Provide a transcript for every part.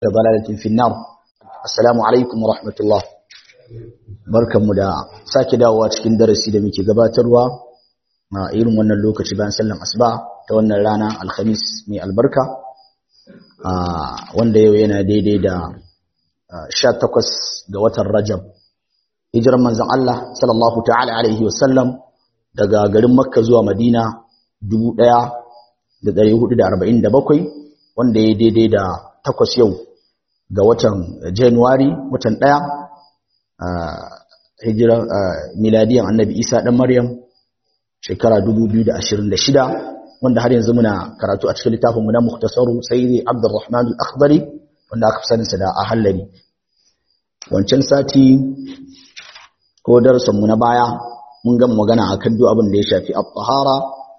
ضلالة في النار السلام عليكم ورحمة الله barkanmu da sake dawowa cikin darasi da muke gabatarwa a irin wannan lokaci bayan sallan asuba ta wannan rana alhamis mai albarka wanda yau yana daidai da 18 ga watan rajab hijiran manzon Allah sallallahu ta'ala alaihi wasallam daga garin makka zuwa madina 1447 wanda ya daidai da takwas yau ga watan Januwari watan ɗaya a hijiran miladiyan annabi Isa ɗan Maryam shekara 2026 wanda har yanzu muna karatu a cikin littafinmu na Mukhtasaru Sayyidi Abdurrahman al-Akhdari wanda aka fi saninsa da Ahallari wancan sati ko darasinmu na baya mun gama magana akan duk abin da ya shafi at-tahara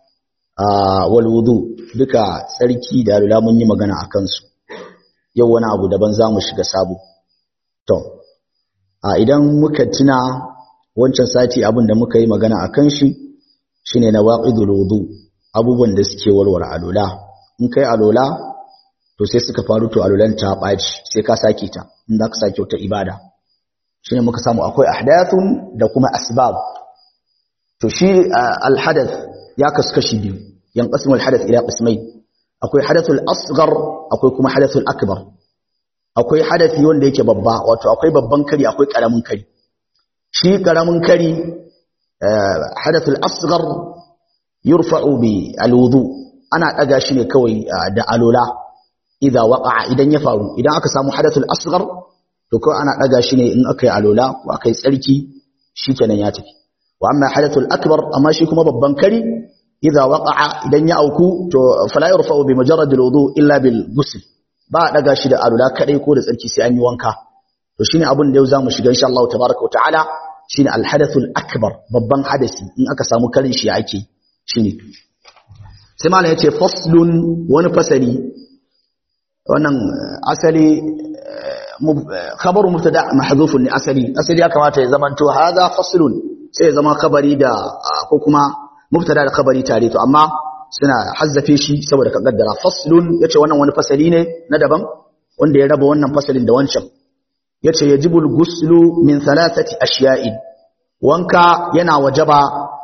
wal wudu duka tsarki da alula mun yi magana akan su yau wani abu daban za mu shiga sabo. To, a idan muka tuna wancan sati abin da muka yi magana a kan shi, shi ne na waƙidul wudu abubuwan da suke warware alola. In kai alola, to sai suka faru to alolan ta ɓaci sai ka sake ta, in za ka sake wata ibada. Shi ne muka samu akwai ahdathun da kuma asbab. To shi alhadath ya kasu kashi biyu, yan ƙasmul hadath ila ƙasmai. akwai hadathul asghar akwai kuma hadathul akbar akwai hadathi wanda yake babba wato akwai babban kari akwai karamin kari shi karamin kari hadathul asghar yurfa'u bi alwudu ana daga shi ne kawai da alola idza waqa'a idan ya faru idan aka samu hadathul asghar to kawai ana daga shi ne in aka yi alola ko aka yi tsarki shikenan ya tafi wa amma hadathul akbar amma shi kuma babban kari idza waqa'a idan ya auku to fala yurfa'u bi mujarrad alwudu illa bil ghusl ba daga shi da alula kadai ko da tsarki sai an yi wanka to shine abin da yau zamu shiga insha Allah tabaaraka ta'ala shine al hadathul akbar babban hadasi in aka samu karin shi ake shine sai malam yace faslun wani fasali wannan asali khabaru mubtada mahdhufun ni asali asali ya kamata ya zamanto hadha faslun sai ya zama khabari da ko kuma mubtada da khabari tare to amma suna hazzafe shi saboda ka kaddara faslun yace wannan wani fasali ne na daban wanda ya raba wannan fasalin da wancan yace yajibul ghuslu min thalathati ashiya'in wanka yana wajaba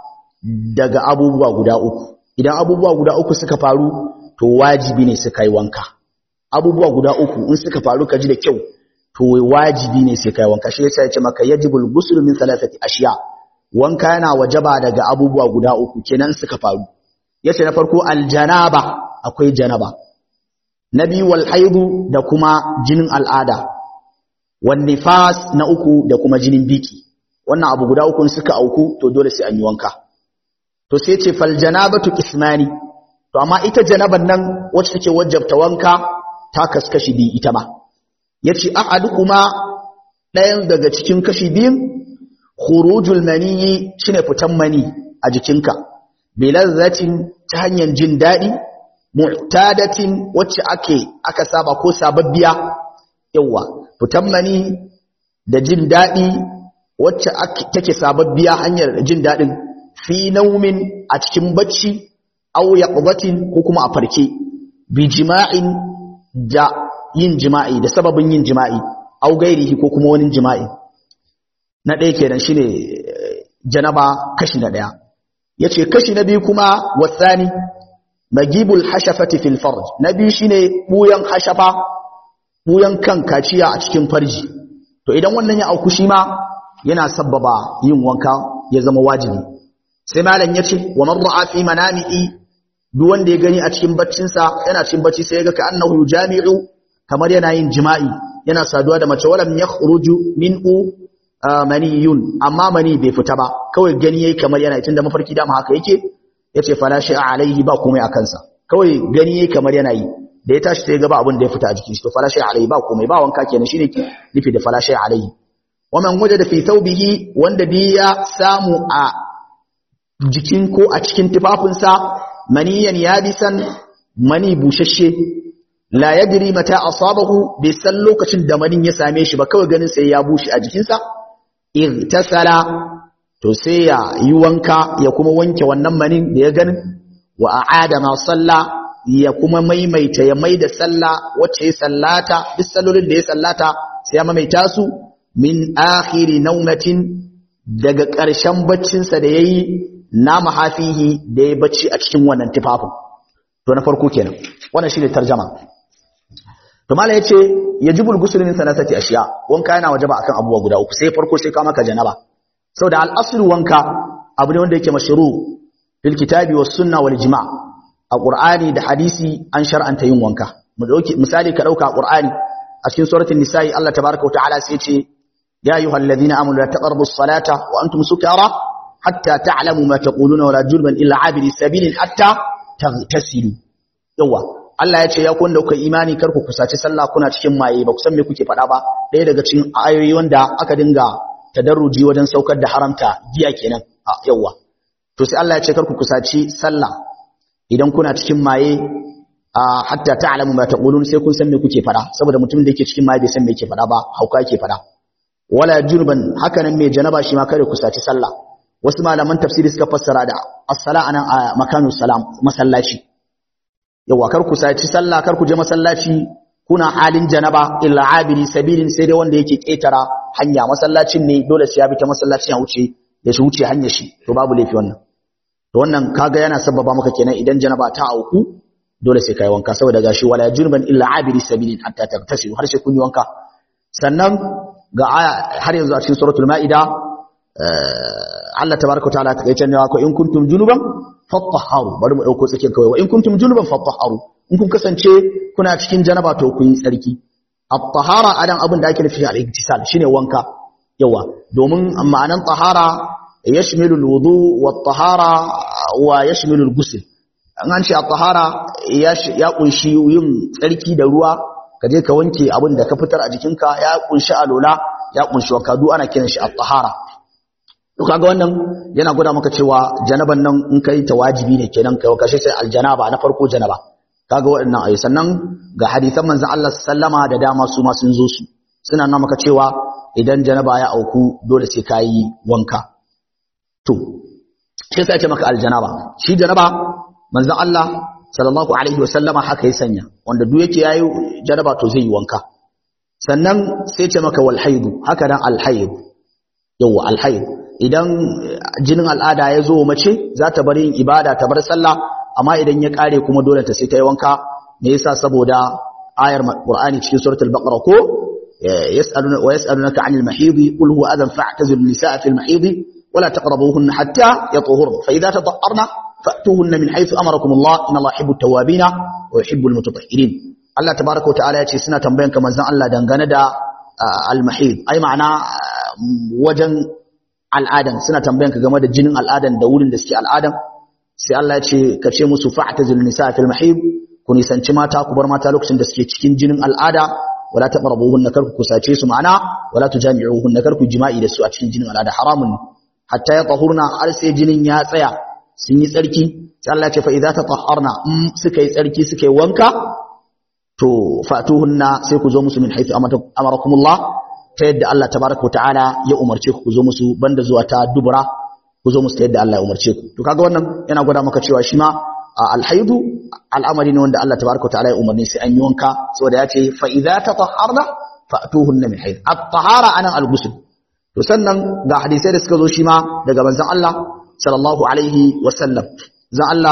daga abubuwa guda uku idan abubuwa guda uku suka faru to wajibi ne su kai wanka abubuwa guda uku in suka faru ka ji da kyau to wajibi ne sai kai wanka shi yasa yace maka yajibul ghuslu min thalathati ashiya' wanka yana wajaba daga abubuwa guda uku kenan suka faru yace na farko aljanaba akwai janaba na biyu wal haidu da kuma jinin al'ada wan nifas na uku da kuma jinin biki wannan abu guda uku suka auku to dole sai an yi wanka to sai yace fal janabatu qismani to amma ita janaban nan wacce take wajabta wanka ta kaskashi bi ita ma yace ahadukuma ɗayan daga cikin kashi biyun khurujul maniyi shine fitan mani a jikinka bilazzatin ta hanyar jin dadi mu'tadatin wacce ake aka saba ko sababbiya yawa fitan mani da jin dadi wacce take sababbiya hanyar jin dadin fi naumin a cikin bacci aw yaqdatin ko kuma a farke bi jima'in da yin jima'i da sababin yin jima'i aw gairihi ko kuma wani jima'i na ɗaya kenan shine janaba kashi na ɗaya yace kashi na biyu kuma wasani magibul hashafati fil farj na biyu shine buyan hashafa buyan kan kaciya a cikin farji to idan wannan ya auku shi ma yana sabbaba yin wanka ya zama wajibi sai malam yace wa man ra'a fi manami'i duk wanda ya gani a cikin baccinsa yana cikin bacci sai ya ga ka annahu jami'u kamar yana yin jima'i yana saduwa da mace walam yakhruju minhu maniyun amma mani bai fita ba kawai gani yayi kamar yana tunda mafarki dama haka yake yace fala shay'a alaihi ba komai a kansa kawai gani yayi kamar yana yi da ya tashi sai ga ba abin da ya fita a jikin shi to fala shay'a alaihi ba komai ba wanka kenan shine ke nufi da fala shay'a alaihi wa man wajada fi thawbihi wanda bi ya samu a jikin ko a cikin tufafinsa maniyan yabisan mani bushashe la yadri mata asabahu bai san lokacin da manin ya same shi ba kawai ganin sai ya bushe a jikinsa irtasala to sai ya yi wanka ya kuma wanke wannan manin da ya ganin wa a'ada ma salla ya kuma maimaita ya maida sallah wacce ya sallata duk sallolin da ya sallata sai ya maimaita su min akhiri naumatin daga ƙarshen baccinsa da yayi na mahafihi da ya bacci a cikin wannan tufafin to na farko kenan wannan shine tarjama to mala yace yajibul ghusl min thalathati ashiya wanka yana wajaba akan abubuwa guda uku sai farko sai ka maka janaba saboda al-aslu wanka abu ne wanda yake mashru fil kitabi was sunna wal ijma' a qur'ani da hadisi an shar'anta yin wanka mu dauki misali ka dauka qur'ani a cikin suratul nisa'i Allah tabaaraka wa ta'ala sai yace ya ayyuhalladhina amanu la taqrabu as-salata wa antum sukara hatta ta'lamu ma taquluna wa la jurban illa 'abiri sabilin hatta taghtasilu yawa Allah ya ce ya kun da kuka imani kar ku kusaci sallah kuna cikin maye ba ku san me kuke faɗa ba ɗaya daga cikin ayoyi wanda aka dinga tadarruji wajen saukar da haramta giya kenan a yawa to sai Allah ya ce kar ku kusaci sallah idan kuna cikin maye a hatta ta'lamu ma taqulun sai kun san me kuke faɗa saboda mutumin da yake cikin maye bai san me yake faɗa ba hauka yake faɗa wala junuban haka nan mai janaba shi ma kare kusaci sallah wasu malaman tafsiri suka fassara da as-sala anan a makanu salam masallaci yawa kar ku saci sallah kar ku je masallaci kuna halin janaba illa abiri sabilin sai dai wanda yake ketara hanya masallacin ne dole sai ya bi ta masallacin ya wuce ya shi wuce hanyar shi to babu laifi wannan to wannan kaga yana sababa maka kenan idan janaba ta auku dole sai kai wanka saboda gashi wala junban illa abiri sabilin hatta tagtasilu har sai kun yi wanka sannan ga aya har yanzu a cikin suratul maida Allah tabaraka ta'ala ta kace ne ko in kuntum junuban fatahharu bari mu dauko tsakin kawai wa in kuntum junuban fatahharu in kun kasance kuna cikin janaba to kun yi tsarki at-tahara adan abin da ake nufi al-iktisal shine wanka yawa domin ma'anan tahara yashmilu al-wudu wat-tahara wa yashmilu al-ghusl an an ce at-tahara ya kunshi yin tsarki da ruwa ka je ka wanke abin da ka fitar a jikinka ya kunshi alola ya kunshi wanka duk ana kiran shi at-tahara to kaga wannan yana gwada maka cewa janaban nan in kai ta wajibi ne kenan kai kashe sai aljanaba na farko janaba kaga waɗannan ayi sannan ga hadisan manzon Allah sallama da dama su ma sun zo su suna nuna maka cewa idan janaba ya auku dole sai kai wanka to sai sai ce maka aljanaba shi janaba manzon Allah sallallahu alaihi wasallama haka ya sanya wanda duk yake yayi janaba to zai yi wanka sannan sai ce maka wal haidu haka dan al haid yawa al haid idan jinin al'ada ya zo mace za ta bar yin ibada ta bar sallah amma idan ya kare kuma dole ta sai ta yi wanka me yasa saboda ayar qur'ani cikin suratul baqara ko yas'aluna wa yas'alunaka 'anil mahidi qul huwa adhan fa'tazilu an-nisaa fil mahidi wa la taqrabuhunna hatta yatahurna fa idza tatahharna fa'tuhunna min haythu amarakum Allah inna Allah yuhibbu at-tawwabin wa yuhibbu al-mutatahhirin Allah tabaaraka wa ta'ala ya ce suna tambayan ka manzon Allah dangane da al-mahid ai ma'ana wajen al'adan suna tambayan ka game da jinin al'adan da wurin da suke al'adan sai Allah ya ce ka ce musu fa'tazil nisa fil mahib ku nisanci mata ku bar mata lokacin da suke cikin jinin al'ada wala taqrabuhunna kar ku kusace su ma'ana wala tujami'uhunna kar ku jima'i da su a cikin jinin al'ada haramun hatta ya tahurna har sai jinin ya tsaya sun yi tsarki sai Allah ya ce fa idza tatahharna in suka yi tsarki suka yi wanka to fatuhunna sai ku zo musu min haythu amarakumullah ta yadda Allah tabaraka wa ta'ala ya umarce ku ku zo musu banda zuwa ta dubura ku zo musu ta yadda Allah ya umarce ku to kaga wannan yana gwada maka cewa shi ma alhaidu al'amari ne wanda Allah tabaraka wa ta'ala ya umarni sai an yi wanka saboda ya ce fa idza tatahharna fa'tuhunna min hayd at-tahara anan al-ghusl to sannan ga hadisai da suka zo shi ma daga manzon Allah sallallahu alaihi wa sallam zan Allah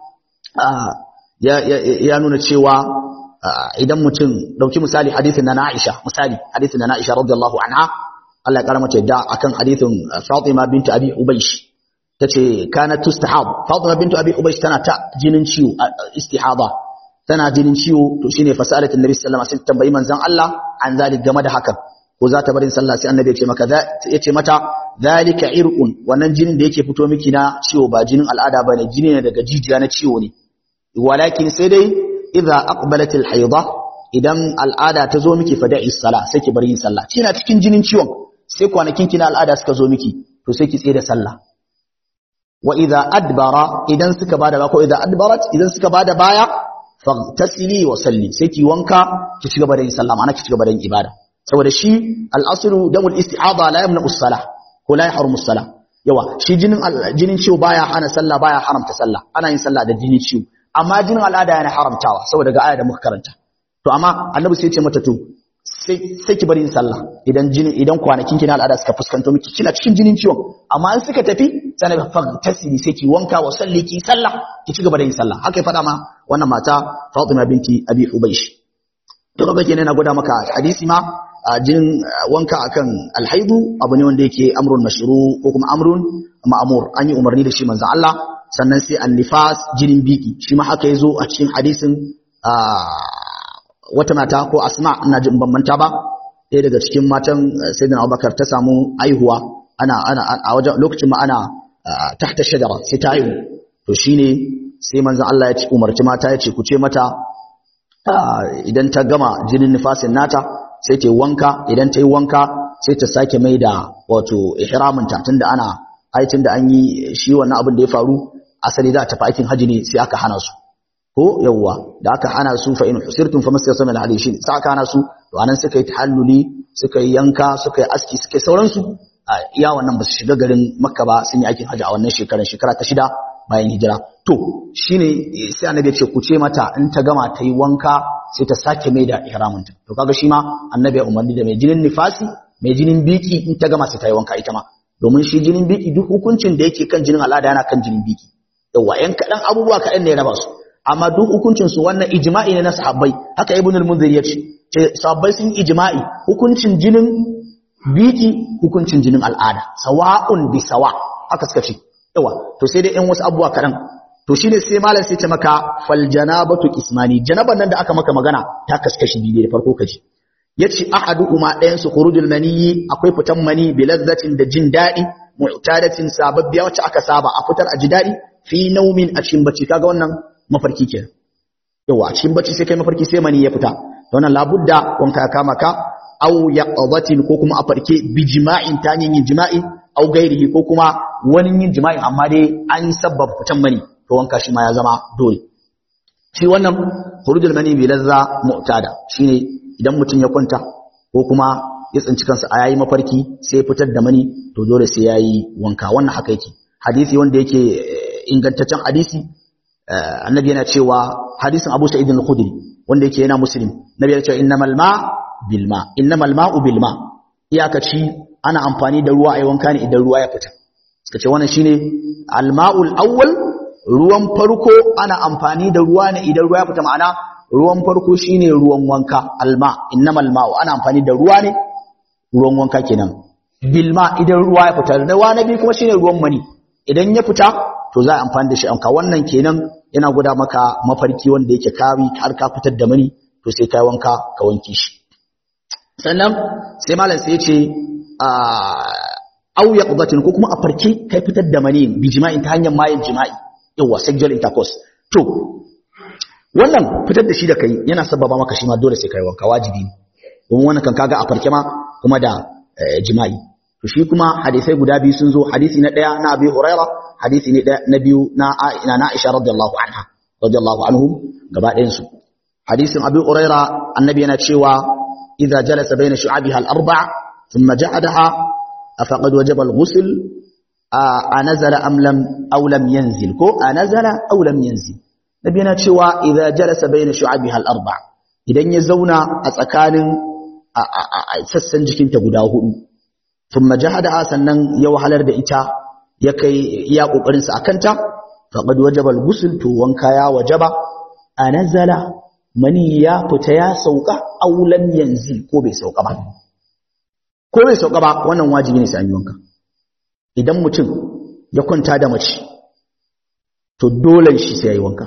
ya nuna cewa idan mutum dauki misali hadisin na Aisha misali hadisin na Aisha radiyallahu anha Allah ya karama da akan hadisin Fatima bint Abi Ubaysh tace kanat tustahab Fatima bint Abi Ubaysh tana ta jinin ciwo istihada tana jinin ciwo to shine fasalat annabi sallallahu alaihi wasallam tambayi manzon Allah an zalik game da hakan ko za ta barin sallah sai annabi ya ce maka ya ce mata zalika irqun wannan jinin da yake fito miki na ciwo ba jinin al'ada bane jini ne daga jijiya na ciwo ne walakin sai dai idza aqbalat al-haida idan al'ada ta zo miki fada'i sala sai ki bar yin sallah kina cikin jinin ciwon sai kwanakin kina al'ada suka zo miki to sai ki tsaye da sallah wa idza adbara idan suka bada ba ko idza adbarat idan suka bada baya faghtasili wa salli sai ki wanka ki ci gaba da yin sallah ma'ana ki ci gaba da yin ibada saboda shi al-aslu damul istihada la yamna as-salah ko la yahrumu as-salah yawa shi jinin jinin ciwo baya hana sallah baya haramta sallah ana yin sallah da jinin ciwo amma jinin al'ada yana haramtawa saboda ga aya da muka karanta to amma annabi sai ya ce mata to sai sai ki bari yin sallah idan jini idan kwanakin ki na al'ada suka fuskanto miki kina cikin jinin ciwon amma in suka tafi sai na fa tasiri sai ki wanka wa salli ki sallah ki ci gaba da yin sallah haka ya faɗa ma wannan mata Fatima binti Abi Hubaysh to kaga kenan na gwada maka hadisi ma jinin wanka akan alhaidu abu ne wanda yake amrun mashru ko kuma amrun ma'mur an yi umarni da shi manzon Allah sannan sai annifas jinin biki shi ma haka yazo a cikin hadisin wata mata ko asma ina jin bambanta ba ɗaya daga cikin matan sayyidina Abubakar ta samu aihuwa ana ana a wajen lokacin ma ana tahta shajara sai ta haihu to shine sai manzon Allah ya ce umarci mata ya ce ku ce mata idan ta gama jinin nifasin nata sai ta yi wanka idan ta yi wanka sai ta sake mai da wato ihraminta tunda ana aitin da an yi shi wannan abin da ya faru asali za ta fi aikin haji ne sai aka hana su ko yawwa da aka hana su fa in husirtum fa masayasa min hadishi sai aka hana su to anan suka yi tahalluli suka yi yanka suka yi aski suka yi sauransu a iya wannan ba su shiga garin makka ba sun yi aikin haji a wannan shekarar shekara ta shida bayan hijira to shine sai annabi ya ce ku ce mata in ta gama ta yi wanka sai ta sake mai da ihraminta to kaga shi ma annabi ya umarni da mai jinin nifasi mai jinin biki in ta gama sai ta yi wanka ita ma domin shi jinin biki duk hukuncin da yake kan jinin al'ada yana kan jinin biki yawa yan kaɗan abubuwa kaɗan ne ya raba su amma duk hukuncin su wannan ijma'i ne na sahabbai haka ibn al-munzir ya ce sahabbai sun ijma'i hukuncin jinin biki hukuncin jinin al'ada sawa'un bi sawa haka suka ce yawa to sai dai yan wasu abubuwa kaɗan to shine sai malam sai ce maka fal janabatu ismani janaban nan da aka maka magana ta kaskashi biyu da farko kaji yace ahaduhuma ɗayan su khurujul maniyyi akwai fitan mani bi lazzatin da jin daɗi mu'tadatin sababbiya wacce aka saba a fitar a ji daɗi fi naumin a cikin bacci kaga wannan mafarki kenan yawa a cikin bacci sai kai mafarki sai mani ya fita to wannan labudda wanka ya kama ka aw yaqdatin ko kuma a farke bi jima'in ta yin jima'i aw gairihi ko kuma wani yin jima'i amma dai an sabbaba fitan mani to wanka shi ma ya zama dole shi wannan khurujul mani bi lazza mu'tada shine idan mutum ya kwanta ko kuma ya tsinci kansa a yayi mafarki sai ya fitar da mani to dole sai yayi wanka wannan haka yake hadisi wanda yake ingantaccen hadisi annabi yana cewa hadisin Abu Sa'id al-Khudri wanda yake yana muslim nabi yana cewa innamal ma bil ma innamal ma'u bil ma iyakaci ana amfani da ruwa a wanka ne idan ruwa ya fita suka ce wannan shine al-ma'ul awwal ruwan farko ana amfani da ruwa ne idan ruwa ya fita ma'ana ruwan farko shine ruwan wanka alma innamal ma'u ana amfani da ruwa ne ruwan wanka kenan bilma idan ruwa ya fita ruwa na biyu kuma shine ruwan mani idan ya fita to za a amfani da shi anka wannan kenan yana guda maka mafarki wanda yake kawi har ka fitar da mani to sai kai wanka ka wanke shi sannan sai malam sai ya ce au yaqdatin ko kuma a farke kai fitar da mani bi jima'in ta hanyar mayin jima'i yawa sexual intercourse to wannan fitar da shi da kai yana sababa maka shi ma dole sai kai wanka wajibi ne domin wannan kan kaga a farke ma kuma da jima'i to shi kuma hadisai guda biyu sun zo hadisi na daya na Abi Hurairah hadisi ne na biyu na ina na Aisha radiyallahu anha radiyallahu anhum gaba ɗayan su hadisin Abi Hurairah annabi yana cewa idza jalasa baina shu'abiha al-arba' thumma ja'adaha afaqad wajaba al-ghusl anazala am lam aw lam yanzil ko anazala aw lam yanzil nabi yana cewa idza jalasa baina shu'abiha al-arba idan ya zauna a tsakanin sassan jikinta guda hudu thumma jahada sannan ya wahalar da ita ya kai iya kokarin sa akanta faqad wajaba al-ghusl to wanka ya wajaba anazala mani ya fita ya sauka aw lam yanzil ko bai sauka ba ko bai sauka ba wannan wajibi ne sai an yi wanka idan mutum ya kwanta da mace to dole shi sai ya yi wanka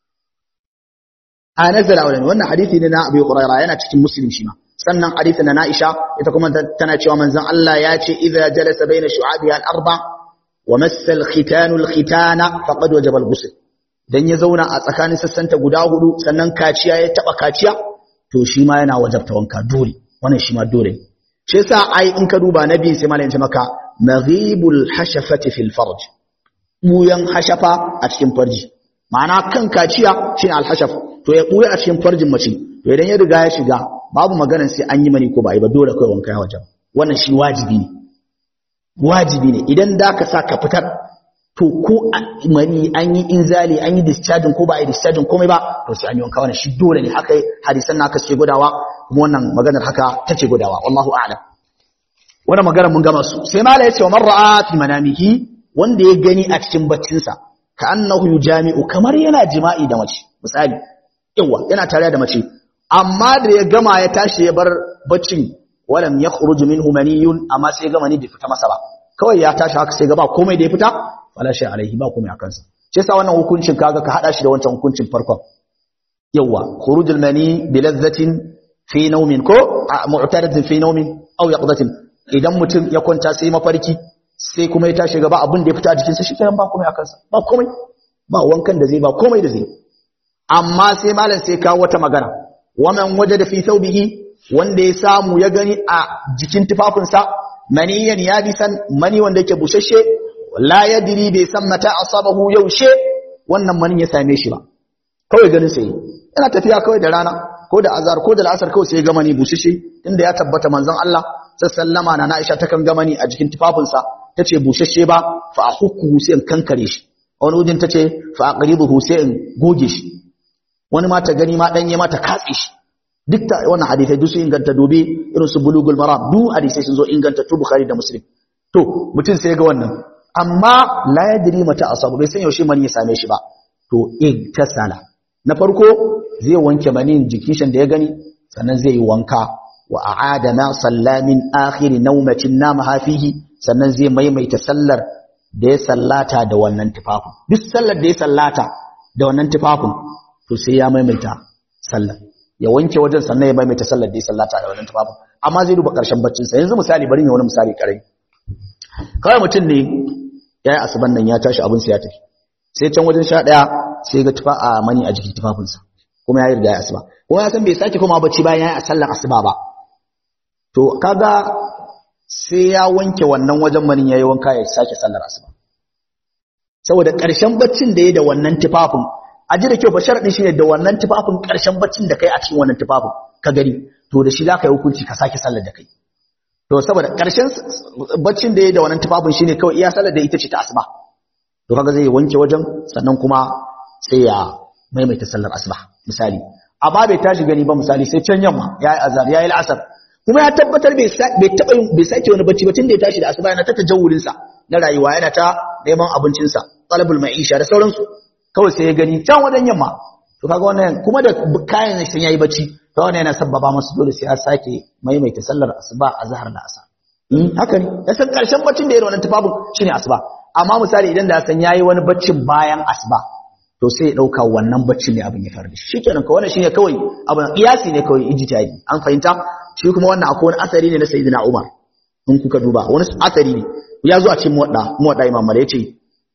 a nazara wani wannan hadithi ne na abu hurairah yana cikin muslim shi ma sannan hadithi na Aisha ita kuma tana cewa manzon Allah ya ce idza jalasa baina shu'abiha al-arba wa massa al-khitanu al-khitana faqad wajaba al-ghusl dan ya zauna a tsakanin sassanta guda hudu sannan kaciya ya taba kaciya to shi ma yana wajabta wanka dole wannan shi ma dole shi yasa ai in ka duba nabi sai malamin ce maka maghibul hashafati fil farj buyan hashafa a cikin farji ma'ana kan kaciya shine al-hashaf to ya buya a cikin farjin mace to idan ya riga ya shiga babu maganar sai an yi mani ko ba yi ba dole kai wanka ya wajen wannan shi wajibi ne wajibi ne idan da ka sa ka fitar to ko mani an yi inzali an yi discharging ko ba a yi discharging komai ba to sai an yi wanka wannan shi dole ne haka hadisan naka ce gudawa kuma wannan maganar haka take gudawa wallahu a'lam wannan maganar mun gama su sai mala yace wa man ra'a fi manamihi wanda ya gani a cikin baccinsa ka annahu yujami'u kamar yana jima'i da mace misali yawa yana tare da mace amma da ya gama ya tashi ya bar baccin walam yakhruj minhu maniyun amma sai gama ni bai fita masa ba kawai ya tashi haka sai gaba komai da ya fita wala shay alaihi ba komai akan sa shi yasa wannan hukuncin kaga ka hada shi da wancan hukuncin farkon yawa khurujul mani bi ladhatin fi nawmin ko mu'taratin fi nawmin aw yaqdatin idan mutum ya kwanta sai mafarki sai kuma ya tashi gaba abin da ya fita a jikinsa shikenan ba komai akan sa ba komai ba wankan da zai ba komai da zai amma sai malam sai kawo wata magana waman wajada fi thawbihi wanda ya samu ya gani a jikin tufafinsa maniyan ya bi san mani wanda yake bushashe la yadri bai san mata asabahu yaushe wannan manin ya same shi ba kawai ganin sai yana tafiya kawai da rana ko da azar ko da la'asar kawai sai ya gama ni bushashe inda ya tabbata manzon Allah sallama na Aisha ta kan gama ni a jikin tufafinsa tace bushashe ba fa ahukku sai in kankare shi wani wujin tace fa aqribuhu sai in goge shi wani ma ta gani ma danye ma ta katse shi duk ta wannan hadisai duk sun inganta dobe irin su bulugul maram duk hadisai sun zo inganta tu bukhari da muslim to mutum sai ga wannan amma la yadri mata asabu bai san yaushe mani ya same shi ba to igtasala na farko zai wanke manin jikin da ya gani sannan zai yi wanka wa a'ada ma sallamin akhir nawmatin namaha fihi sannan zai maimaita sallar da ya sallata da wannan tufafin duk sallar da ya sallata da wannan tufafin to sai ya maimaita sallar ya wanke wajen sannan ya maimaita sallar da ya sallata da wannan tufafin amma zai duba karshen baccin sa yanzu misali bari ne wani misali kare kawai mutum ne yayi asuban nan ya tashi abin sa ya tafi sai can wajen sha daya sai ga tufa a mani a jikin tufafin sa kuma ya riga ya asuba kuma ya san bai sake koma bacci bayan yayi sallar asuba ba to kaga sai ya wanke wannan wajen manin yayi wanka ya sake sallar asuba saboda ƙarshen baccin da ya da wannan tufafin a ji da kyau fa sharadin shine da wannan tufafin ƙarshen baccin da kai a cikin wannan tufafin ka gani to da shi zaka yi hukunci ka sake sallar da kai to saboda ƙarshen baccin da ya da wannan tufafin shine kawai iya sallar da ita ce ta asuba to kaga zai wanke wajen sannan kuma sai ya maimaita sallar asuba misali amma bai tashi gani ba misali sai can yamma yayi azar yayi al'asar kuma ya tabbatar bai taba bai sake wani bacci ba tunda ya tashi da asuba yana ta tajawurin sa na rayuwa yana ta neman abincin sa talabul ma'isha da sauransu kawai sai ya gani can wajen yamma to kaga wannan kuma da kayan shi yayi bacci to wannan yana sabbaba masa dole sai ya sake maimaita sallar asuba a zahar da asa haka ne ya san karshen baccin da yayi wannan tufafin shine asuba amma misali idan da san yayi wani baccin bayan asuba to sai ya dauka wannan baccin ne abin ya faru da shi shikenan ka wannan shine kawai abin kiyasi ne kawai ijtihadi an fahimta shi kuma wannan akwai wani asari ne na sayyidina Umar in kuka duba wani asari ne ya zo a cikin muwadda muwadda Imam Malik yace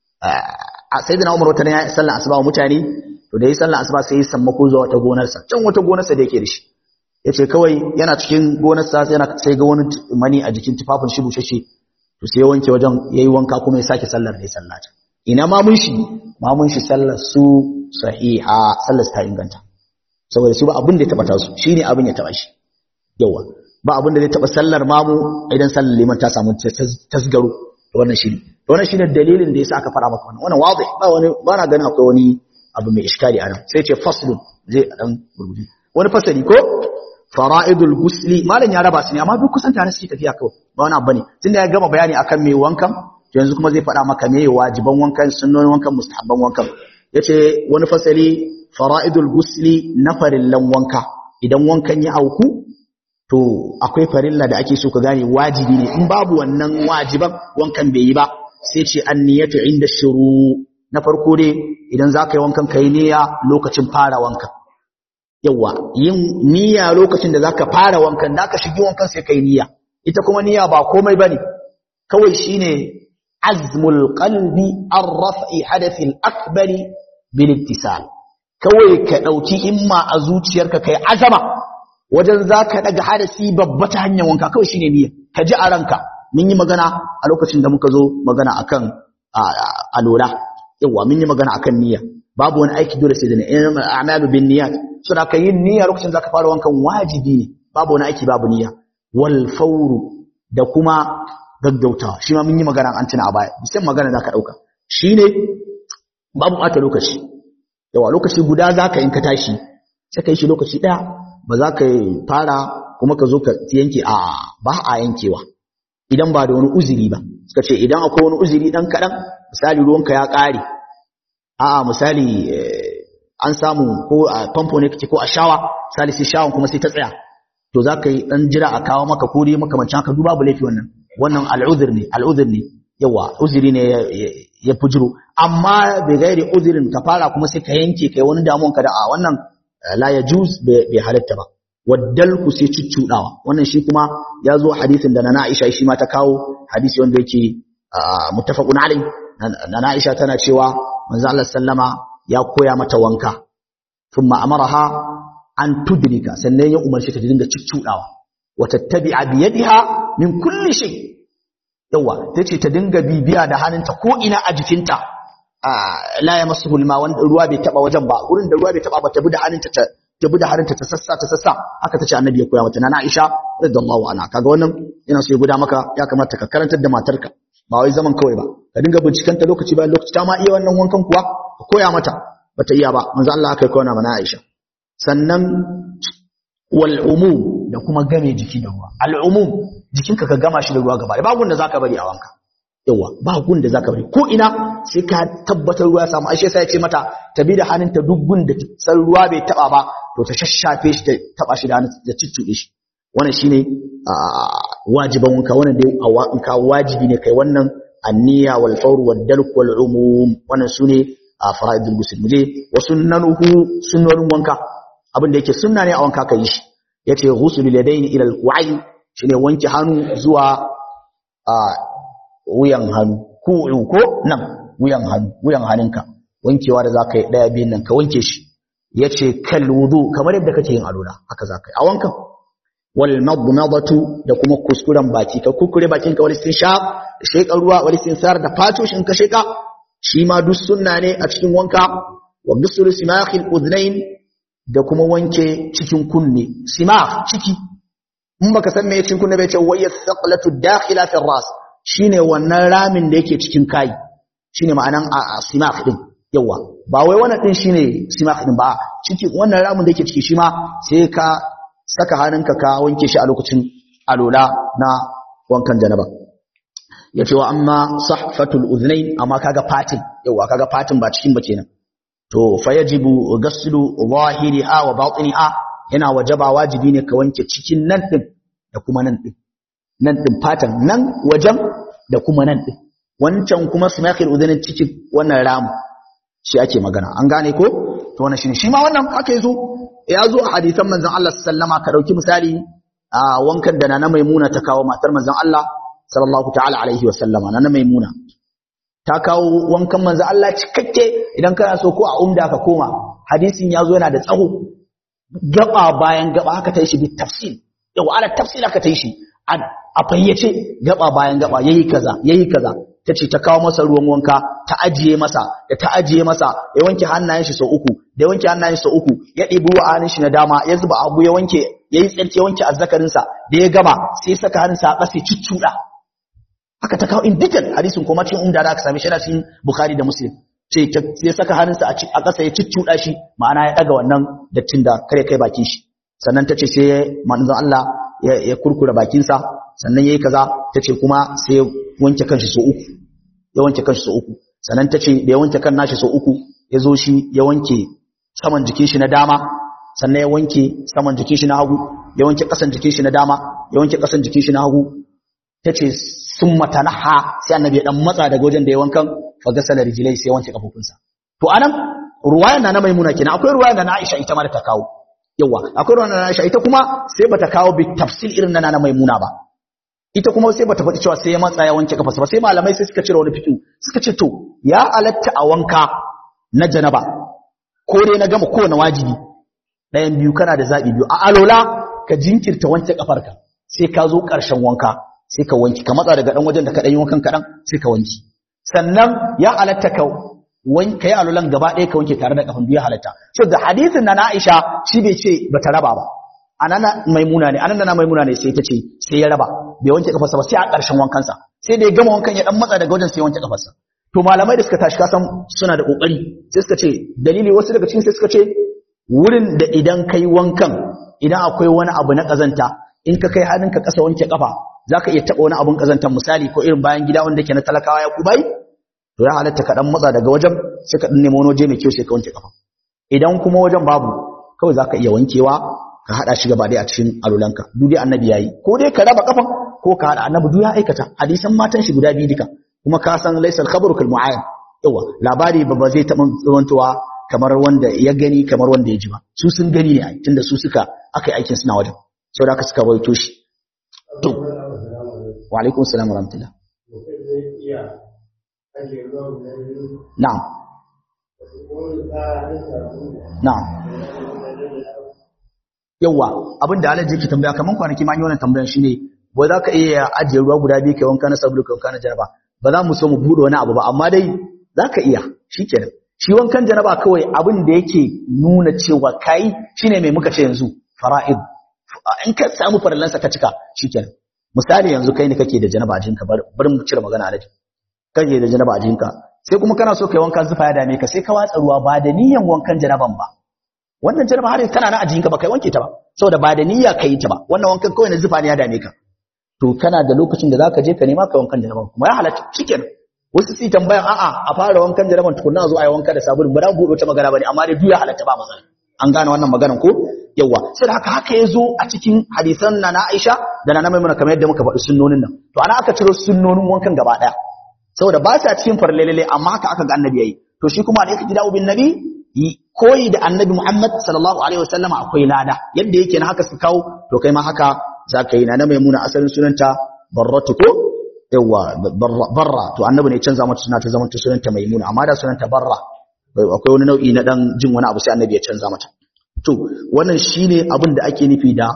a sayyidina Umar wata ne ya sallan asuba wa mutane to da yi sallan asuba sai ya sammako zuwa wata gonarsa can wata gonarsa da yake da shi yace kawai yana cikin gonarsa sai yana sai ga wani mani a jikin tufafin shi bushashe to sai ya wanke wajen yayi wanka kuma ya sake sallar da ya sallata ina ma mun shi ma mun shi sallar su sahiha sallar ta inganta saboda su ba abin da ya taba ta su shine abin ya taba shi yawa ba abin da zai taba sallar mamu idan sallar liman ta samu tasgaro to wannan shine to wannan shine dalilin da yasa aka fara maka wannan wannan wazi ba wani ba na ganin akwai wani abu mai iskali anan sai ce faslun zai dan gurguje wani fasali ko fara'idul gusli malam ya raba su ne amma duk kusan tare suke tafiya kawai ba wani abu ne tunda ya gama bayani akan me wankan yanzu kuma zai faɗa maka me wajiban wankan sunnonin wankan mustahabban wankan yace wani fasali fara'idul gusli na farillan wanka idan wankan ya auku to akwai farilla da ake so ka gane wajibi ne in babu wannan wajiban wankan bai yi ba sai ce anniyatu inda shuru na farko dai idan za ka yi wankan ka yi niyya lokacin fara wankan yawa yin niyya lokacin da za ka fara wankan da ka shigi wankan sai ka yi niyya ita kuma niyya ba komai ba ne kawai shine azmul qalbi an raf'i hadathi al-akbari bil ittisal kawai ka dauki himma a zuciyarka kai azama wajen zaka daga hadasi babba ta hanyar wanka kawai shine niyya ka ji a ranka mun yi magana a lokacin da muka zo magana akan alola yawa mun yi magana akan niyya babu wani aiki dole sai da niyya a'malu bin niyyat so da ka yin niyya lokacin zaka fara wankan wajibi ne babu wani aiki babu niyya wal fawru da kuma gaggautawa shi ma mun yi magana an tuna a baya bisan magana zaka dauka shine babu ɓata lokaci yawa lokaci guda za ka in ka tashi sai ka yi shi lokaci ɗaya ba za ka fara kuma ka zo ka yanke a ba a yankewa idan ba da wani uzuri ba suka ce idan akwai wani uzuri ɗan kaɗan misali ruwanka ya ƙare a misali an samu ko a famfo ne kake ko a shawa misali sai shawan kuma sai ta tsaya to za ka yi ɗan jira a kawo maka ko dai makamancin haka duba laifi wannan wannan al'uzur ne al'uzur ne yawa uzuri ne ya fujiro amma bai gairi uzurin ka fara kuma sai ka yanke kai wani damuwan ka da a wannan la ya juz bai halatta ba waddal ku sai cuccudawa wannan shi kuma ya zo hadisin da na Aisha shi ma ta kawo hadisi wanda yake muttafaqun alai na Aisha tana cewa manzo Allah sallama ya koya mata wanka thumma amaraha an tudrika sannan ya umarci ta dinga cuccudawa wa tattabi'a bi yadiha min kulli shay yawa tace ta dinga bibiya da hannunta ko ina a jikinta la ya masu hulma wanda ruwa bai taba wajen ba wurin da ruwa bai taba ba ta bi da hannunta ta ta bi da hannunta ta sassa ta sassa haka tace annabi ya koya mata nana Aisha radiyallahu anha kaga wannan ina so ya guda maka ya kamata ka karantar da matarka ba wai zaman kawai ba ka dinga bincikanta lokaci bayan lokaci ta ma iya wannan wankan kuwa ka koya mata bata iya ba manzo Allah aka koya mana Aisha sannan wal umum da kuma game jiki da ruwa al umum jikinka ka gama shi da ruwa gaba ba gunda zaka bari a wanka yawa ba gunda zaka bari ko ina sai ka tabbatar ruwa ya samu aisha sai ya ce mata ta bi da hannunta duk gunda san ruwa bai taba ba to ta shashafe shi ta taba shi da hannun da ciccuɗe shi wannan shine wajiban wanka wannan dai in ka wajibi ne kai wannan anniya wal fawr wal dalq wal umum wannan sune a fara'idul ghusl muje wa sunnanuhu sunnanin wanka abin da yake sunna ne a wanka kai shi yace ghuslul yadaini ila al-ku'ayn shine wanke hannu zuwa a wuyan hannu ku'u ko nan wuyan hannu wuyan hannunka wankewa da zaka yi daya biyan nan ka wanke shi yace kal wudu kamar yadda kake yin alula haka zaka yi a wankan wal madmadatu da kuma kuskuren baki ka kukure bakin ka wal istinshaq sheka ruwa wal istinsar da fato shin ka sheka shi ma duk sunna ne a cikin wanka wa ghusl simakhil udhnayn da kuma wanke cikin kunne simakh ciki in baka san me cikin kunne bai ce wayya thaqlatu dakhila fi ras shine wannan ramin da yake cikin kai shine ma'anan simakh din yawa ba wai wannan din shine simakh din ba ciki wannan ramin da yake ciki shi ma sai ka saka hannunka ka wanke shi a lokacin alola na wankan janaba yace wa amma sahfatul udhnayn amma kaga fatin yawa kaga fatin ba cikin ba kenan to fayajibu ghaslu zahiriha wa batiniha yana wajaba wajibi ne ka wanke cikin nan din da kuma nan din nan din fatan nan wajen da kuma nan din wancan kuma sumakhil udhnayn cikin wannan ramu shi ake magana an gane ko to wannan shine shi ma wannan haka yazo ya zo a hadisan manzon Allah sallama ka dauki misali a wankan da nana maimuna ta kawo matar manzon Allah sallallahu ta'ala alaihi wa sallama nana maimuna ta kawo wankan manzon Allah cikakke idan kana so ko a umda ka koma hadisin ya zo yana da tsaho gaba bayan gaba haka ta yi shi bi tafsil yau ala tafsil haka ta yi shi a fayyace gaba bayan gaba yayi kaza yayi kaza tace ta kawo masa ruwan wanka ta ajiye masa da ta ajiye masa ya wanke hannayen shi sau uku da ya wanke hannayen shi sau uku ya ɗebi ruwa hannun shi na dama ya zuba abu ya wanke yayi tsarki ya wanke azzakarin sa da ya gama sai ya saka hannun sa a ƙasa cuccuda haka ta kawo in detail hadisin kuma cikin umda da aka same shi da cikin bukhari da muslim sai ya saka hannun sa a ƙasa ya cuccuda shi ma'ana ya daga wannan dattin da kare kai bakin shi sannan ta ce sai manzon Allah ya kurkura bakin sa sannan yayi kaza tace kuma sai ya wanke kanshi so uku ya wanke kanshi so uku sannan tace da ya wanke kan nashi so uku ya zo shi ya wanke saman jikin shi na dama sannan ya wanke saman jikin shi na hagu ya wanke kasan jikin shi na dama ya wanke kasan jikin shi na hagu tace summa tanaha sai annabi ya dan matsa daga wajen da ya wankan fa gasala rijlai sai ya wanke kafofinsa to anan ruwayan na maimuna kenan akwai ruwayan na Aisha ita ma da ta kawo yawa akwai ruwayan na Aisha ita kuma sai bata kawo bi tafsil irin na na maimuna ba ita kuma sai bata faɗi cewa sai ya matsa ya wanke kafarsa ba sai malamai sai suka cire wani fikin suka ce to ya alatta a wanka na janaba ko dai na gama kowane wajibi ɗayan biyu kana da zaɓi biyu a alola ka jinkirta wanke kafarka sai ka zo ƙarshen wanka sai ka wanki ka matsa daga ɗan wajen da ka ɗan yi wankan kaɗan sai ka wanki sannan ya alatta ka wanka yi alolan gaba ɗaya ka wanke tare da kafan biyu halatta so da hadisin na Aisha shi bai ce bata raba ba anana maimuna ne anana maimuna ne sai ta ce sai ya raba bai wanke kafarsa ba sai a ƙarshen wankansa sai da ya gama wankan ya dan matsa daga wajen sai ya wanke kafarsa to malamai da suka tashi kasan suna da kokari sai suka ce dalili wasu daga cikin sai suka ce wurin da idan kai wankan idan akwai wani abu na kazanta in ka kai hannunka kasa wanke kafa zaka iya taba wani abun kazantar misali ko irin bayan gida wanda ke na talakawa ya kubai to ya halatta ka dan matsa daga wajen sai ka dan nemo wani waje mai kyau sai ka wanke kafa idan kuma wajen babu kawai zaka iya wankewa ka hada shi gaba dai a cikin alulanka duk dai annabi yayi ko dai ka raba kafan ko ka hada annabi duk ya aikata hadisan matan shi guda biyu duka kuma ka san laysal khabaru kal mu'ayyan yawa labari ba ba zai taɓa tsawantowa kamar wanda ya gani kamar wanda ya ji ba su sun gani ne tunda su suka aka yi aikin suna wajen sau da aka suka rawaito shi to wa alaikum salam wa rahmatullah na'am na'am yawa abin da alaji ke tambaya kaman kwanaki ma yi wannan tambayan shine ba za ka iya ajiye ruwa guda biyu kai wanka na sabulu kai wanka na jaraba ba za mu so mu bude wani abu ba amma dai za ka iya shikenan shi wankan janaba kawai abin da yake nuna cewa kai shine mai muka ce yanzu fara'id in ka samu farallansa ka cika shikenan misali yanzu kai ne kake da janaba a jinka bari mu cire magana alaji kake da janaba a jinka sai kuma kana so kai wankan zufa ya dame ka sai ka watsa ruwa ba da niyan wankan janaban ba wannan janaba har tana na a jinka ba kai wanke ta ba saboda ba da niyya kai ta ba wannan wankan kawai na zufa ne ya dame ka to kana da lokacin da zaka je ka nema kai wankan janaban kuma ya halatta shikenan wasu su tambayan a'a a fara wankan jaraban tukunna zo a yi wanka da sabulun ba da gobe ta magana bane amma dai duya halatta ba matsala an gane wannan maganan ko yawa sai haka haka ya zo a cikin hadisan na na Aisha da na Maimuna kamar yadda muka faɗi sunnonin nan to ana aka ciro sunnonin wankan gaba daya saboda ba sa cikin farlelele amma haka aka ga annabi yayi to shi kuma da yake gida ubin nabi koyi da annabi Muhammad sallallahu alaihi wasallam akwai lada yadda yake na haka su kawo to kai ma haka zaka yi na Maimuna asalin sunanta Barratu ko yawa barra to annabi ne canza mata suna ta zama ta sunanta maimuna amma da sunanta barra akwai wani nau'i na dan jin wani abu sai annabi ya canza mata to wannan shine abin da ake nufi da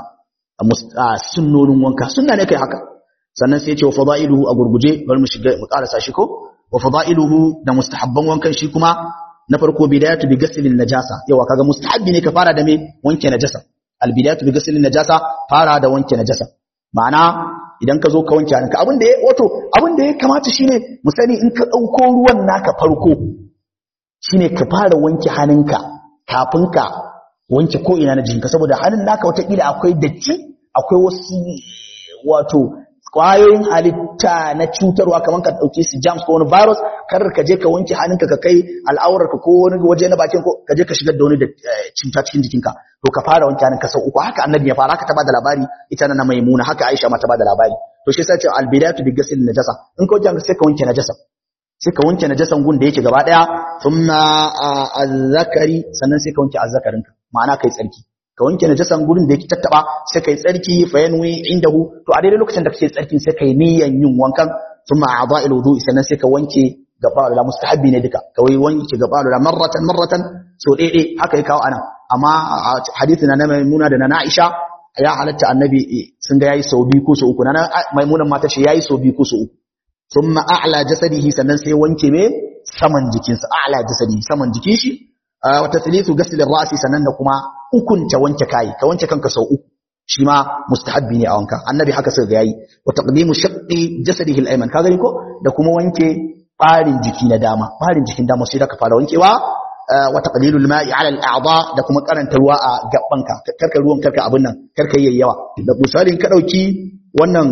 sunnonin wanka sunna ne kai haka sannan sai ya ce wa fadailuhu a gurguje bari mu shiga mu karasa shi ko wa fadailuhu da mustahabban wankan shi kuma na farko bidayatu bi ghaslin najasa yawa kaga mustahabbi ne ka fara da me wanke najasa al bidayatu bi ghaslin najasa fara da wanke najasa ma'ana idan ka zo ka wanke hannunka abin da ya wato abin da ya kamata shine mu sani in ka dauko ruwan naka farko shine ka fara wanke hannunka kafin ka wanke ko ina na jikinka saboda hannun naka wata kila akwai datti akwai wasu wato kwayoyin halitta na cutarwa kamar ka dauke su germs ko wani virus kar ka je ka wanke hannunka ka kai al'aurarka ko wani waje na bakin ko ka je ka shigar da wani da cuta cikin jikinka to ka fara wanke hannunka sau uku haka annabi ya fara haka ta bada labari ita na maimuna haka aisha ma ta bada labari to shi yasa ce albidatu bi ghusl najasa in ka wanke sai ka wanke najasa sai ka wanke najasan gun da yake gaba daya thumma azzakari sannan sai ka wanke azzakarinka ma'ana kai tsarki ka wanke najasan gurin da yake tattaba sai kai tsarki fa yanwi indahu to a daidai lokacin da kake tsarkin sai kai niyyan yin wankan thumma a'dha'il wudu'i sannan sai ka wanke gaba da mustahabbi ne duka kawai wanke gaba da marratan marratan so dai haka ya kawo anan amma hadisi na maimuna da na Aisha ya halatta annabi sun ga yayi sau biyu ko sau uku na maimunan mata ce yayi sau biyu ko sau uku thumma a'la jasadihi sannan sai wanke me saman jikinsa a'la jasadihi saman jikin shi wa taslisu ghasl ar-ra'si sannan da kuma ukunta wanke kai ka wanke kanka sau uku shi ma mustahabbi ne a wanka annabi haka sai ga yayi wa taqdimu shaqqi jasadihi al-ayman ka gani ko da kuma wanke barin jiki na dama barin jikin dama sai da ka fara wankewa wa taqlilul ma'i 'ala al-a'dha da kuma karanta ruwa a gabbanka karka ruwan karka abin nan karka yayi yawa da misalin ka dauki wannan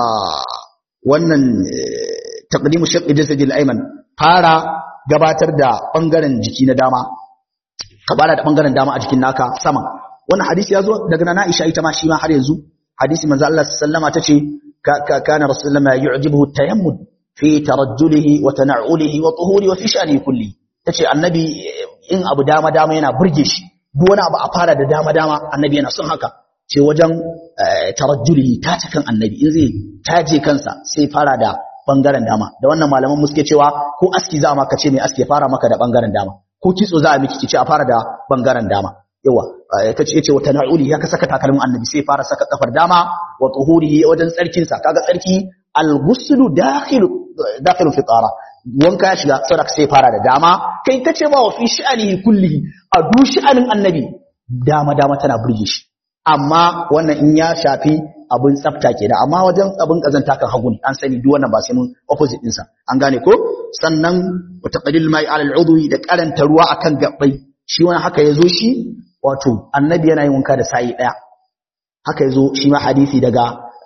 wannan taqdimu shaqqi jasadi al-ayman fara gabatar da bangaren jiki na dama ka bada da bangaren dama a jikin naka sama wannan hadisi ya zo daga nana Aisha ita ma shi ma har yanzu hadisi manzo Allah sallama tace kana rasulullahi yu'jibuhu tayammud fi tarajjulihi wa tana'ulihi wa tuhuri wa fi sha'ni kulli tace annabi in abu dama dama yana burge shi duk wani abu a fara da dama dama annabi yana son haka ce wajen tarajjulihi tace kan annabi in zai taje kansa sai fara da bangaren dama da wannan malaman mu suke cewa ko aski za ma ka ce mai aski fara maka da bangaren dama ko kitso za a miki kici a fara da bangaren dama yawa kace yace wata na'uli ya ka saka takalmin annabi sai fara saka kafar dama wa tuhurihi wajen tsarkin sa kaga tsarki al-ghuslu dakhilu dakhilu fi tara wanka ya shiga saboda sai fara da dama kai kace ba wa fi sha'anihi kullihi a du sha'anin annabi dama dama tana burge shi amma wannan in ya shafi abin tsafta kenan amma wajen abin kazanta kan hagu an sani duk wannan ba sai mun opposite din sa an gane ko sannan wa taqlil mai ala al'udwi da karanta ruwa akan gabbai shi wani haka yazo shi wato annabi yana yin wanka da sa'i daya haka yazo shi ma hadisi daga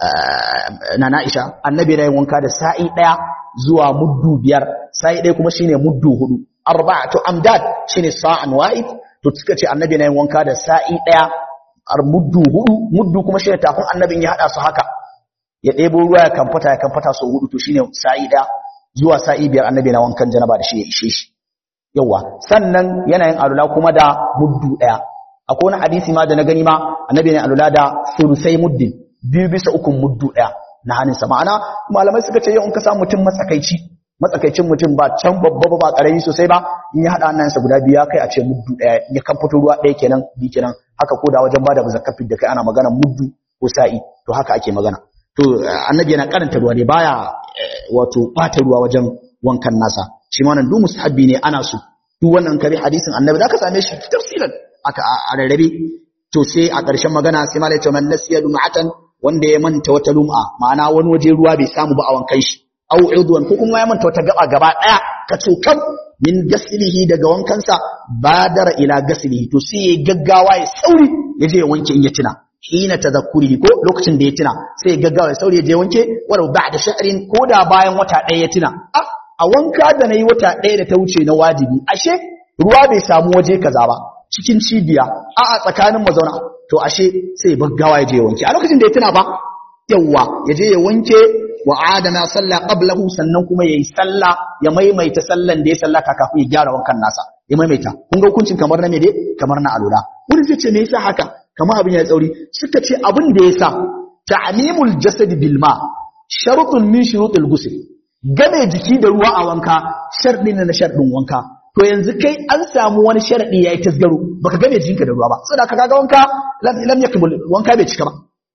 nana Aisha annabi yana yin wanka da sa'i daya zuwa muddu biyar sa'i daya kuma shine muddu hudu arba'atu amdad shine sa'an wa'id to suka ce annabi yana yin wanka da sa'i daya ar muddu hudu muddu kuma shine tafin annabin ya hada su haka ya ɗebo ruwa ya kamfata ya kamfata sau hudu to shine sa'i daya zuwa sa'i biyar annabi na wankan janaba da shi ya ishe shi yawa sannan yana yin alula kuma da muddu daya akwai wani hadisi ma da na gani ma annabi ne alula da sulusai muddin biyu bisa ukun muddu daya na hannunsa ma'ana malamai suka ce yau in ka samu mutum matsakaici matsakaicin mutum ba can babba ba karami sosai ba in ya hada hannunsa guda biyu ya kai a ce muddu daya ya kan fito ruwa daya kenan bi kenan haka ko da wajen bada zakafin da kai ana magana muddu ko sa'i to haka ake magana to annabi yana karanta ruwa ne baya wato bata ruwa wajen wankan nasa shi ma nan du mustahabbi ne ana so duk wannan kare hadisin annabi zaka same shi tafsilan aka a rarrabe to sai a ƙarshen magana sai malai ce man nasiya lum'atan wanda ya manta wata lum'a ma'ana wani waje ruwa bai samu ba a wankan shi aw udwan ko kuma ya manta wata gaba gaba daya ka cokam min gaslihi daga wankansa badara ila gaslihi to sai ya gaggawa ya sauri ya je ya wanke in ya tuna hina tadhakkurihi ko lokacin da ya tuna sai ya gaggawa ya sauri ya je wanke walau ba'da sha'rin ko da bayan wata ɗaya ya tuna a wanka da nayi wata ɗaya da ta wuce na wajibi ashe ruwa bai samu waje kaza ba cikin cibiya a a tsakanin mazauna to ashe sai ya gaggawa ya je ya wanke a lokacin da ya tuna ba yawwa ya je ya wanke wa adana sallah qablahu sannan kuma yayi sallah ya maimaita sallan da ya sallata kafin ya gyara wankan nasa ya maimaita kun ga hukuncin kamar na me dai kamar na alula wani zai ce me yasa haka kamar abin ya tsauri suka ce abin da yasa ta'mimul jasad bil ma shartun min shurutil ghusl game jiki da ruwa a wanka sharɗi ne na sharɗin wanka to yanzu kai an samu wani sharadi yayi tasgaro baka game jikinka da ruwa ba saboda ka ga wanka lam yakmul wanka bai cika ba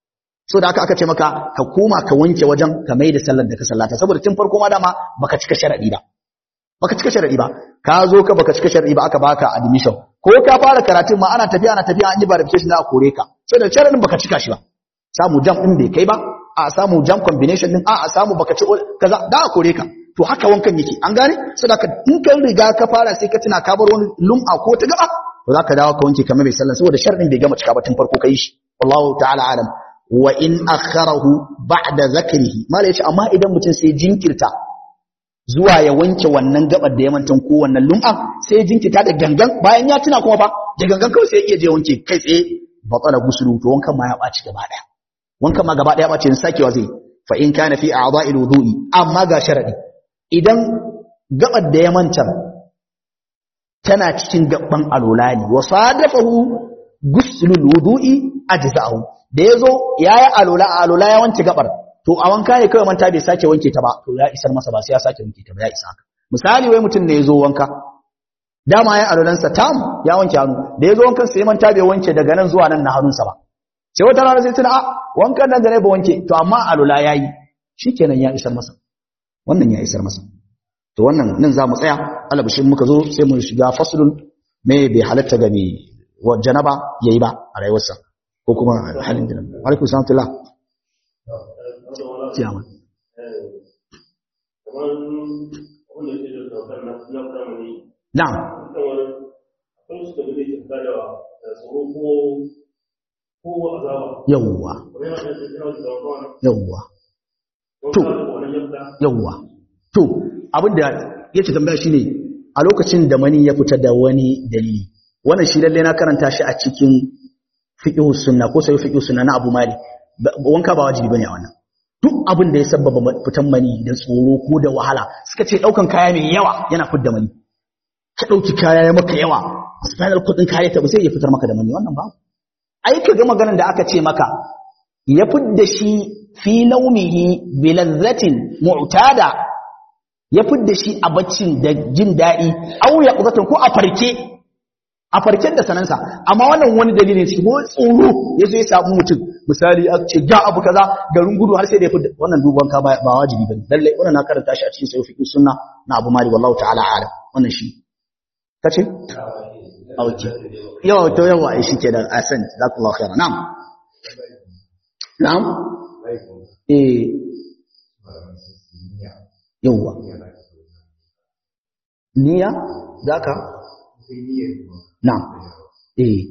so da aka aka ce maka ka koma ka wanke wajen ka mai da sallar da ka sallata saboda tun farko ma dama baka cika sharadi ba baka cika sharadi ba ka zo ka baka cika sharadi ba aka baka admission ko ka fara karatun ma ana tafiya ana tafiya an yi verification da kore ka sai da sharadin baka cika shi ba samu jam din bai kai ba a samu jam combination din a a samu baka ci kaza da a kore ka to haka wankan yake an gane saboda in ka riga ka fara sai ka tuna ka bar wani lum'a ko ta gaba to zaka dawo ka wanke kamar mai sallah saboda sharadin bai gama cika ba tun farko kai shi wallahu ta'ala alam wa in akharahu ba'da zakrihi mala yace amma idan mutum sai jinkirta zuwa ya wanke wannan gabar da ya mantan ko wannan lum'a sai ya jinkirta da gangan bayan ya tuna kuma fa da gangan kawai sai ya iya je wanke kai tsaye batala gusulu to wankan ma ya baci gaba daya wankan ma gaba daya baci in sakewa zai fa in kana fi a'dha'il wudu'i amma ga sharadi idan gabar da ya manta tana cikin gaban alola ne wa sadafahu guslul wudu'i ajza'u da yazo yayi alola alola ya wanke gabar to a wanka ne kawai manta bai sake wanke ta ba to ya isar masa ba sai ya sake wanke ta ba ya isa haka misali wai mutum ne yazo wanka dama ya alolansa tam ya wanke hannu da yazo wankan sai manta bai wanke daga nan zuwa nan na hannunsa ba sai wata rana sai tuna a wankan nan da ne ba wanke to amma alola yayi shikenan ya isar masa wannan ya isar masa to wannan nan za mu tsaya alabishin muka zo sai mu shiga faslun me bai halatta ga mai janaba yayi ba a rayuwarsa ko kuma halin da alaikum salam Ciyaman. Na'am. Yawwa. Yawwa. To, yawwa. To, abinda yake tambaya shine a lokacin da mani ya fita da wani dalili. Wannan shi lalle na karanta shi a cikin fiqh sunna ko sai fiqh sunna na Abu Malik. Wanka ba wajibi bane a wannan. duk abin da ya sabbaba fitan mani da tsoro ko da wahala suka ce daukan kaya mai yawa yana fidda mani ka dauki kaya ya maka yawa spinal cord din kaya ta ba sai ya fitar maka da mani wannan ba ai ka ga maganar da aka ce maka ya fidda shi fi naumihi bi lazzatin mu'tada ya fidda shi a baccin da jin daɗi au ya qudatan ko a farke a farken da sanansa amma wannan wani dalilin shi ko tsoro ya zo ya samu mutum misali a ce ga abu kaza garin gudu har sai da ya fita wannan duban ka ba wajibi bane lalle wannan na karanta shi a cikin sahih fiqh sunna na Abu Malik wallahu ta'ala alam wannan shi kace okay yawa to yawa ai shi kenan asan jazakallahu khairan na'am na'am eh yawa niyya zaka na'am eh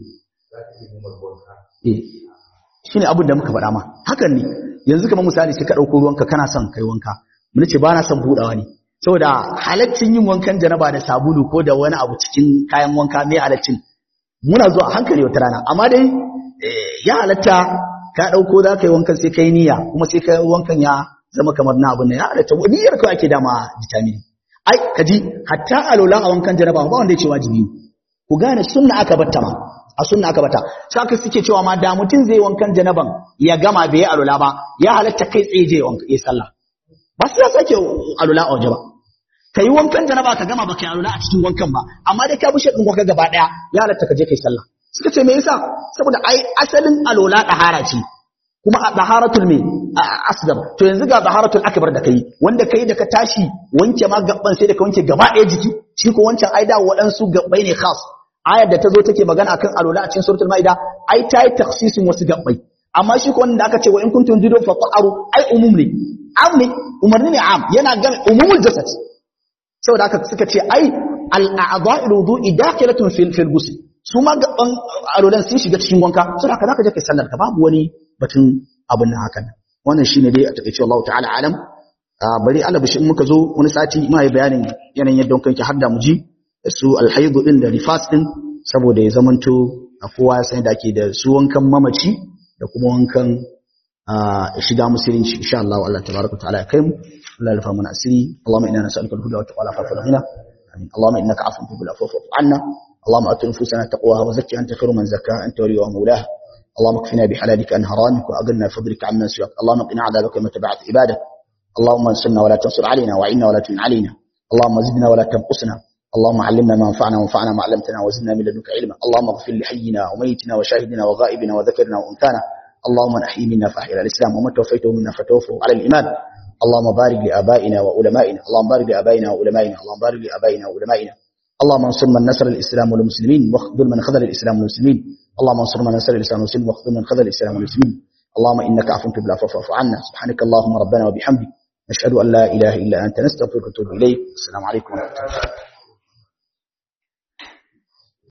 eh shine abin da muka faɗa ma hakan ne yanzu kamar misali sai ka ɗauko ruwanka kana son kai wanka mun ce ba na son buɗawa ne saboda halaccin yin wankan janaba da sabulu ko da wani abu cikin kayan wanka mai halaccin muna zuwa a hankali wata rana amma dai ya halatta ka ɗauko za ka yi wankan sai ka yi niyya kuma sai ka wankan ya zama kamar na abin nan ya halatta niyyar kawai ake dama vitamin ai ka ji hatta alola a wankan janaba ba wanda ya ce wajibi ku gane sunna aka batta ma a sunna aka bata saka suke cewa ma da mutum zai wankan janaban ya gama bai alola ba ya halatta kai tsaye je wanka ya sallah ba sai ya sake alola a waje ba ka yi wankan janaba ka gama baka yi alola a cikin wankan ba amma dai ka bushe din wanka gaba daya ya halatta ka je kai sallah suka ce me yasa saboda ai asalin alola dahara ce kuma a daharatul me asdar to yanzu ga daharatul akbar da kai wanda kai da ka tashi wanke ma gaban sai da ka wanke gaba daya jiki shi ko wancan ai da waɗansu gabbai ne khas ayar da ta zo take magana akan alola a cikin suratul maida ai ta yi taksisin wasu gabbai amma shi ko wanda aka ce wa in kuntum jidu fa ta'aru ai umum ne am ne umarni ne am yana game umumul jasad saboda haka suka ce ai al a'dha'ul wudu'i dakhilatun fil fil ghusl su ma gaban alolan sun shiga cikin wanka saboda haka zaka je kai sallar ka babu wani batun abin nan hakan wannan shine dai a takeice Allah ta'ala alam bari Allah bishi in muka zo wani sati ma yi bayanin yanayin yadda wankan ki har da mu ji su alhaidu din da rifas din saboda ya zamanto a kowa ya san da ake da su wankan mamaci da kuma wankan shiga musulunci insha Allah Allah tabaraka ta'ala ya kai mu Allah ya rufa mana asiri Allahumma inna nas'aluka al-huda wa taqwa fa fadhina amin Allahumma innaka afuwwun tuhibbul afwa fa'fu 'anna اللهم ات نفوسنا تقواها وزكها انت خير من زكاها انت وليها ومولاها اللهم اكفنا بحلالك عن حرامك واغننا بفضلك عمن سواك اللهم قنا عذابك كما تبعت عبادك اللهم انصرنا ولا تنصر علينا وعنا ولا تعن علينا اللهم زدنا ولا تنقصنا اللهم علمنا ما ينفعنا وانفعنا ما علمتنا وزدنا من لدنك علما اللهم اغفر لحينا وميتنا وشاهدنا وغائبنا وذكرنا وانثانا اللهم من احيي منا فاحيا على الاسلام ومن توفيته منا فتوفه على الايمان اللهم بارك لابائنا وعلمائنا اللهم بارك لابائنا وعلمائنا اللهم بارك لابائنا وعلمائنا اللهم انصر من نصر الاسلام والمسلمين واخذل من خذل الاسلام والمسلمين اللهم انصر من نصر الاسلام والمسلمين واخذل من خذل الاسلام والمسلمين اللهم انك عفو تحب العفو فاعف عنا سبحانك اللهم ربنا وبحمدك نشهد ان لا اله الا انت نستغفرك ونتوب اليك السلام عليكم ورحمه الله